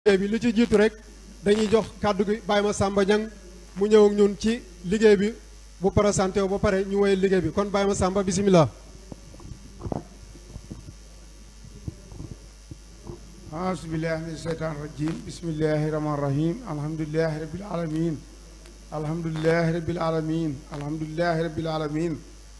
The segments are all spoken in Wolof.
bi li ci jiitu rek dañuy jox kàddu gi Baye Massamba Niang mu ñëw ak ñun ci liggéey bi bu présenté wu ba pare ñu woyal liggéey bi kon Baye Massamba bisimilah. أعوذ بالله من الشيطان الرجيم بسم الله الرحمن الرحيم الحمد لله رب العالمين الحمد لله رب العالمين الحمد لله رب العالمين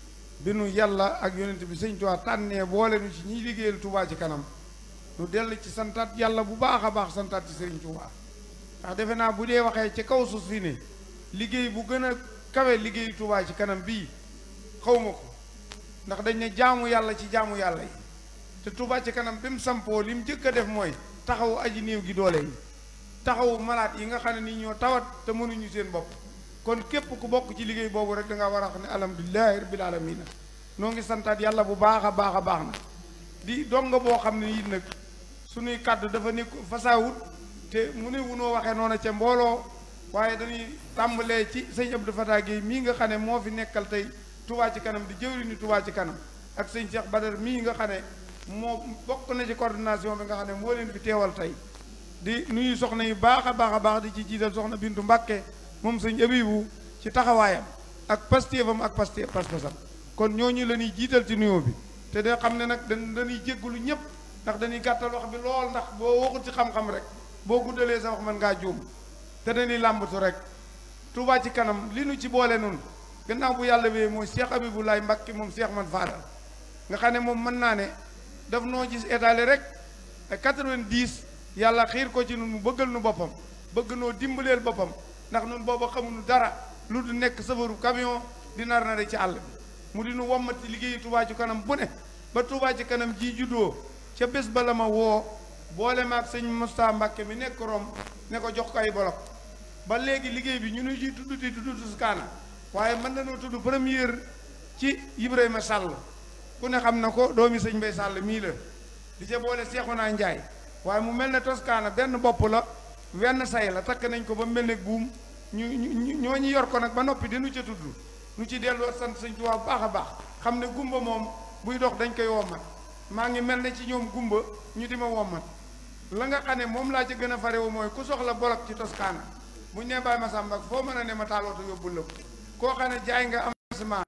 bi nu yàlla ak yonent bi sëñ Tuubaa tànnee boole nu ci ñiy liggéeyal Tuubaa ci kanam nu dell ci santaat yàlla bu baax a baax santaat ci sëriñ Tuubaa ndax defe naa bu dee waxee ci kaw suuf si ne liggéey bu gën a kawe liggéeyu Tuubaa ci kanam bii xawma ko ndax dañ ne jaamu yàlla ci jaamu yàlla yi te Touba ci kanam bi mu sampoo li mu jëkk a def mooy taxawu aji néew gi doole yi taxawu malaat yi nga xam ne nii ñoo tawat te mënuñu seen bopp kon képp ku bokk ci liggéey boobu rek da nga war a xam ne alhamdulilahi rabbil alamina noo ngi santaat yàlla bu baax a baax a baax na di donga boo xam ne it nag suñuy kàddu dafa nekk fasaawut te mu ne wunoo waxee noonu ca mbooloo waaye dañuy tàmbalee ci sëñ Abdou Fatah Guèye mii nga xam ne moo fi nekkal tey Touba ci kanam di jëwriñu Touba ci kanam ak sëñ Cheikh Badar mii nga xam ne moo bokk na ci coordination bi nga xam ne moo leen fi teewal tey di nuyu soxna yu baax a baax a baax di ci jiital soxna Bintu Mbàkke moom sëñ Abibu ci taxawaayam ak pastéefam ak pasté pas-pasam kon ñooñu la ñuy jiital ci nuyoo bi te da xam ne nag dañ dañuy jéggalu ñëpp ndax dañuy gàttal wax bi lool ndax boo waxul ci xam-xam rek boo guddalee sa wax mën ngaa juum te dañuy làmbatu rek Touba ci kanam li nu ci boole nun gannaaw bu yàlla wee mooy Cheikh Abibou Laay Mbàkke moom Cheikh man faadal nga xam ne moom mën naa ne daf noo gis étalé rek ay 90 yàlla xiir ko ci nun mu bëggal nu boppam bëgg noo dimbaleel boppam ndax nun booba xamuñu dara lu du nekk safaru camion di nar na ci àll bi mu di nu wommati liggéeyu Touba ci kanam bu ne ba Touba ci kanam ji juddoo ca bés ba la ma woo boole maag sëñ Moustapha Mbàkke mi nekk Rom ne ko jox ko ay bolok ba léegi liggéey bi ñu nu ji tudd di tudd Tuskaana waaye mën nañoo tudd première ci Ibrahima Sall ku ne xam na ko doomi sëñ Mbay Sàll mii la di ca boole Seexuna Njaay waaye mu mel ne Toscana benn bopp la wenn say la takk nañ ko ba mel ne buum ñu ñu ñoo ñu yor ko nag ba noppi dinu ca tudd nu ci delloo sant sëñ Tuubaa bu baax a baax xam ne gumba moom buy dox dañ koy wommat maa ngi mel ne ci ñoom gumba ñu di ma wommat la nga xam ne moom laa ca gën a farewu mooy ku soxla bolok ci Toscana buñ ne Baye Massamba foo mën a ne ma taalooto yóbbul la ko koo xam ne jaay nga avancement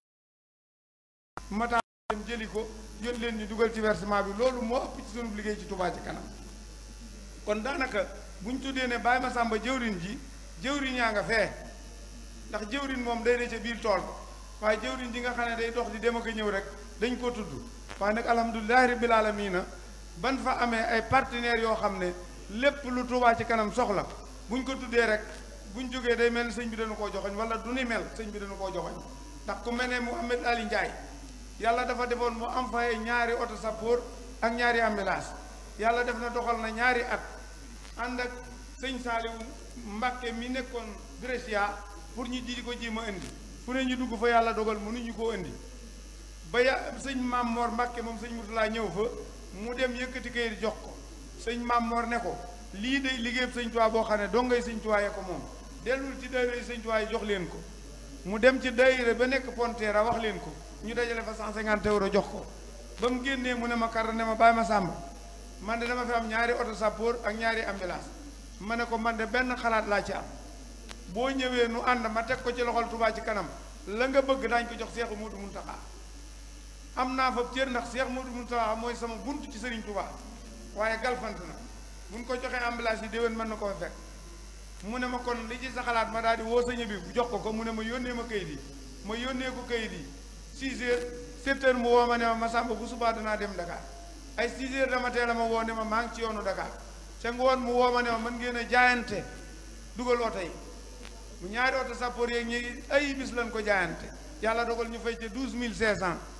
ma taal dem jëli ko yónni leen ñu dugal ci versement bi loolu moo ëpp ci sunu liggéey ci Touba ci kanam kon daanaka bu ñu tuddee ne Baye Massamba jëwrin ji jëwrin yaa nga fee ndax jëwrin moom day ne ca biir tool waaye jëwrin ji nga xam ne day dox di dem ak a ñëw rek dañ ko tudd waaye nag alhamdulilahi rabbil alamina ban fa amee ay partenaires yoo xam ne lépp lu Touba ci kanam soxla bu ñu ko tuddee rek bu ñu jógee day mel ne sëñ bi dañu koo joxoñ wala du ni mel sëñ bi dañu koo joxoñ ndax ku mel ne Mouhamed Ali Ndiaye yàlla dafa defoon mu am fay ñaari oto sappoor ak ñaari ambulance yàlla def na doxal na ñaari at ànd ak sëñ Saaliwu Mbàkke mi nekkoon Brescia pour ñu ji ko ji ma indi fu ne ñu dugg fa yàlla dogal mënuñu koo indi ba ya sëñ Maam Mor Mbàkke moom sëñ Murtala ñëw fa mu dem yëkkati kayit jox ko sëñ Maam Mor ne ko lii day liggéeyam sëñ Tuubaa boo xam ne dongay sëñ Tuubaa yee ko moom dellul ci daayira sëñ Tuubaa yi jox leen ko mu dem ci daayira ba nekk Pontera wax leen ko ñu dajale fa 150 euros jox ko ba mu génnee mu ne ma kar ne ma Baye Massamba man de dama fi am ñaari oto sappoor ak ñaari ambulance ma ne ko man de benn xalaat laa ci am boo ñëwee nu ànd ma teg ko ci loxol Touba ci kanam la nga bëgg daañ ko jox Seexu Moodu Muntaxa am naa fa cër ndax Seex Moodu Muntaxa mooy sama bunt ci Sëriñ Touba waaye galfant na buñ ko joxee ambulance yi déwén mën na ko fekk mu ne ma kon li ci sa xalaat ma daal di woo sëñ bi bu jox ko ko mu ne ma yónnee ma kayit yi ma yónnee ko kayit yi 6 heures 7 heures mu woo ma ne ma Massamba bu subaa danaa dem Dakar ay 6 heures dama teel a ma woo ne ma maa ngi ci yoonu Dakar ca ngoon mu woo ma ne ma mën ngeen a jaayante dugal oto yi mu ñaari oto sappoor yeeg ñi ay bis lañ ko jaayante yàlla dogal ñu fay ca 12500